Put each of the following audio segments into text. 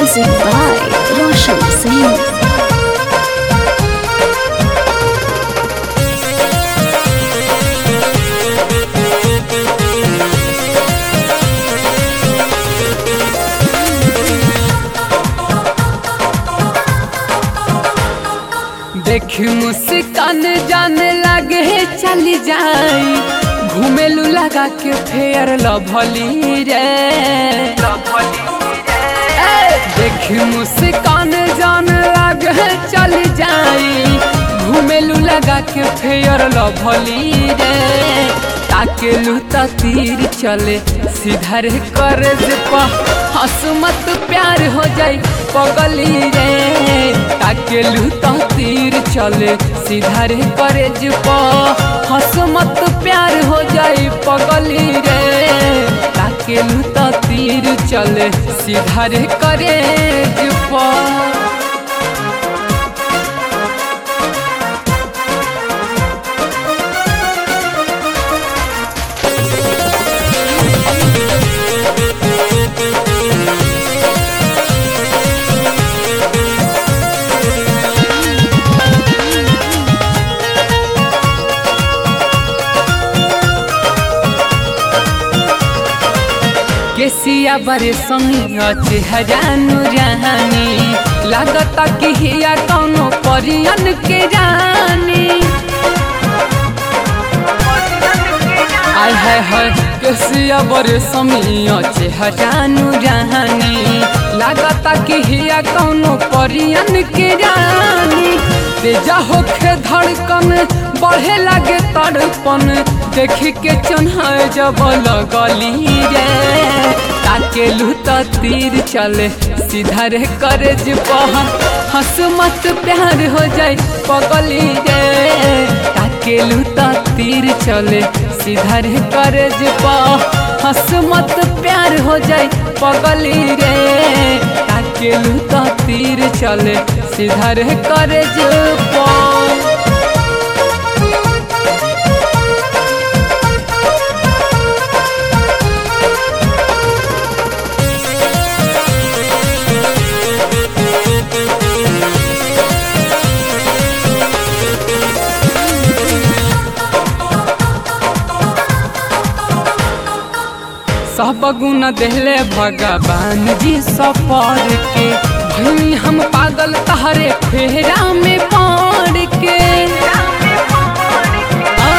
Music by Roshan Singh. देख मुस्कान जाने लगे चली जाई घूमेलू लगा के फेयर लभली रे ए, देख मुस्कान जाने लगे चली जाई घूमेलू लगा के फेयर लभली रे ताकेलू त तीर चले सीधा रे कर हंस मत प्यार हो जाई पगली रे ताकेलू त तीर चले सीधा रे करे हंस मत प्यार हो जाई पगली रे ताकेलू त तीर चले सीधा रे करे केसिया बरे संग चेहरानु रानी लागता कि हिया कौनो परियन के रानी आय हाय हाय केसिया बरे समिया चेहरानु रानी लागता कि हिया कौनो परियन के रानी तेजा होखे धड़कन बढ़े लागे तड़पन देख के चन्हा जब लगली रे ताकेलू त तीर चले सीधा रे करे हंस मत प्यार हो जाए पगली रे ताकेलू त तीर चले सीधा रे करे हंस मत प्यार हो जाए पगली रे ताकेलू त तीर चले सीधा रे करे सब गुण देले भगवान जी सफर के भई हम पागल तहरे फेरा में पड़ के आ,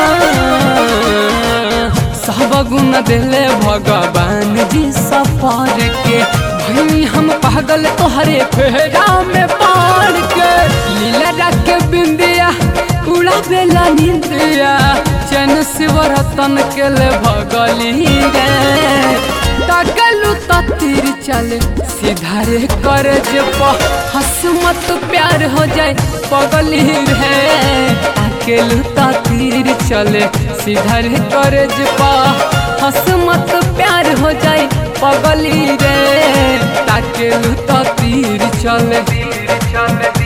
सब गुण देले भगवान जी सफर के भई हम पागल तोहरे फेरा में पड़ के लीला रख के बिंदिया उड़ा बेला निंदिया चैन शिवरतन के ले भगली रे तगलू त तीर चले सीधा रे करे जे हंस मत प्यार हो जाए पगली रे अकेलू त तीर चले सीधा रे करे जे हंस मत प्यार हो जाए पगली रे ताकेलू त तीर चले तीर चले